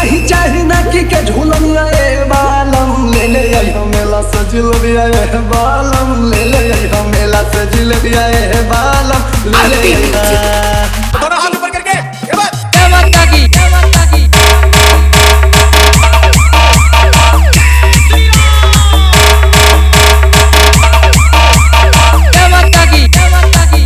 नाही चाही ना की के झूलनिया ए बालम ले ले आई हमेला सजिल बिया ए बालम ले ले आई हमेला सजिल बिया ए बालम ले ले आई दोनों हाथ ऊपर करके ये बात क्या माता की क्या माता की क्या माता की क्या माता की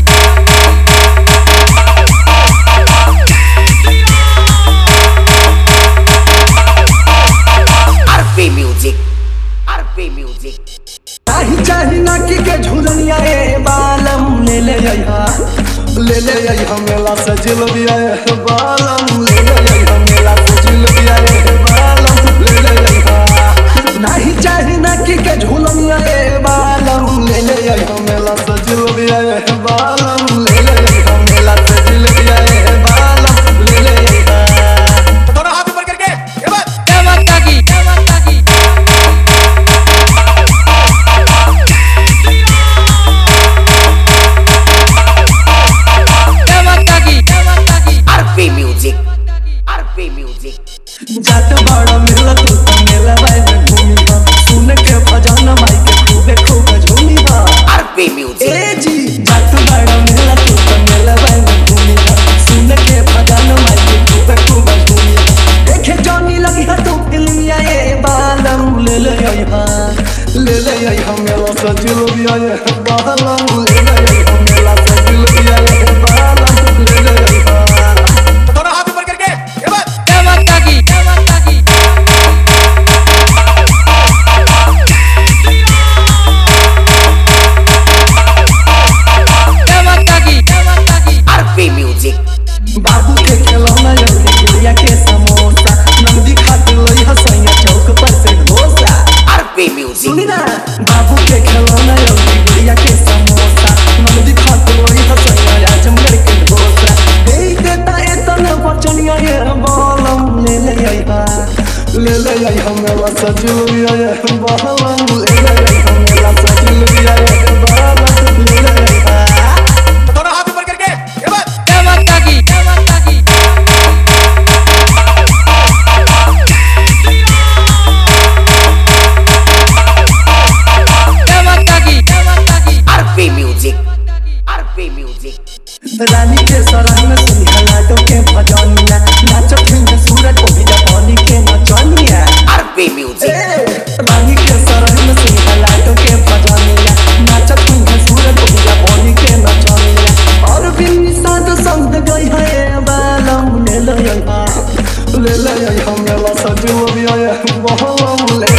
RP Music. RP Music. नाही चाही ना की के झूलनिया ए बालम ले ले आई हा ले ले आई हमेला सजिल बिया ए बालम ले ले आई हमेला सजिल बिया ए बालम ले ले आई हा नाही चाही ना की के झूलनिया ए बालम ले ले आई हमेला सजिल बिया ए बालम ले ले आई हमेला सजिल बिया ए बालम ले ले आई हा दोनों हाथ ऊपर करके ये बात क्या माता की क्या माता की क्या माता की क्या माता की RP Music. RP Music. जात बड़ा मेला तू तो मेला बाई में घूमी बा सुन के भजन माई के खूबे खूब झूमी बा RP Music. ए जी जात बड़ा मेला तू तो मेला बाई में घूमी बा सुन के भजन माई के खूबे खूब झूमी बा देखे जानी लगी है तू फिल्म या ए बालम ले ले आई हा ले ले आई हा मेला सजिल भी आए बालम ले ले आई हा मेला सजिल भी आए बालम ले ले आई हा दोनों हाथ ऊपर करके ये बात क्या माता की क्या माता की क्या माता की क्या माता की RP Music. बाबू के खिलौना जल्दी गुड़िया के समोसा नंदी खाते लई हसैया चौक पर से ढोसा RP Music. सुनी ना बाबू के खिलौना जल्दी गुड़िया के समोसा नंदी खाते लई हसैया आजमगढ़ के ढोसा दे देता इतना बचनिया ये बालम ले ले आई हा ले ले आई हमें सजिल भी आए बालम ले ले आई हमें सजिल भी आए बालम ले ले आई हा दोनों हाथ ऊपर करके ये बात क्या माता की क्या माता की क्या माता की क्या माता की RP Music. RP Music. रानी के सराय में सुनिया लाडो के भजनिया नाचत है सूरज को भी पानी के नचनिया RP Music. ए, रानी के सराय में सुनिया लाडो के भजनिया नाचत है सूरज को भी पानी के नचनिया और भी निषाद संग गई है बालम ले ले आई हा ले ले आई हम मेला सजो भी आए बहलम ले